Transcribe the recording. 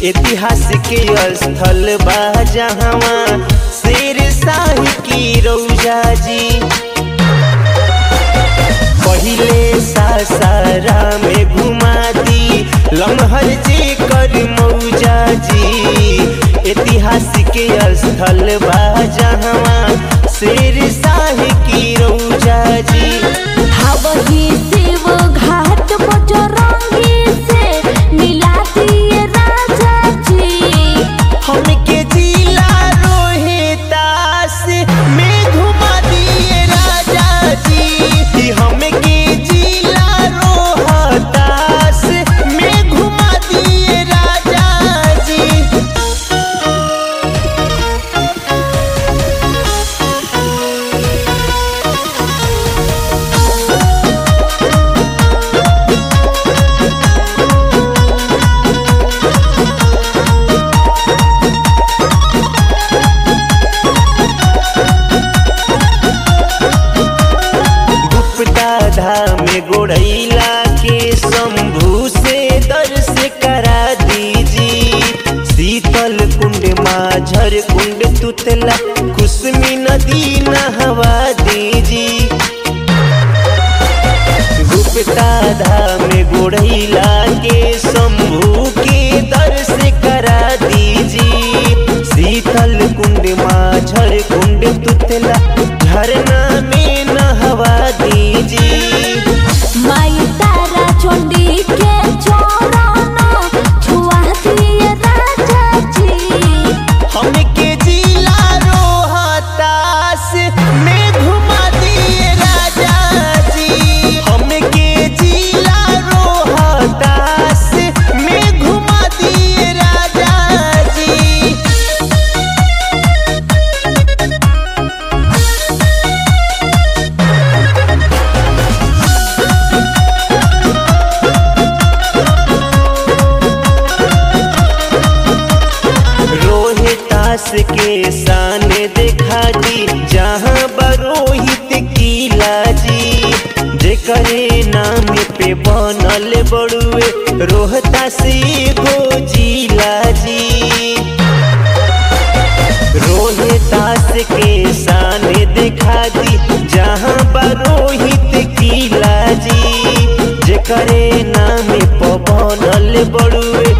ऐतिहासिक स्थल बा जहवा शेर शाही की रौजा जी पहिले सासारा में घुमा दी लम्हर जे कर मौजा जी ऐतिहासिक स्थल बा जहवा शेर शाही की रौजा जी वही शिव घाट बजरंगी से मिला दिए राजा जी हमके जिला रोहितास में घुमा दिए राजा जी हमके जिला रोहतास में घुमा दिए राजा जी गुप्ता धाम गोड़ैला के शंभू से दर्श करा दीजी शीतल कुंड माझर कुंड तुतला कुसमी नदी नहवा दीजी गुप्ता धाम गोड़ैला के शंभू के दर्श करा दीजी शीतल कुंड माझर कुंड तुतला झरना में नहवा दीजी माई तारा चंडी के चरण छुआ दिए राजा जी हमके जिला रोहतास में घुमा दिए राजा जी हमके जिला रोहतास में घुमा दिए राजा जी रोहितास के शान देखा जी जहाँ बरोहित किला जी जेकरे नाम पे बनल बड़ुए रोहतास एगो जिला जी रोहितास के शान देखा दी जहाँ बरोहित किला जी जेकरे नाम पे बनल बड़ुए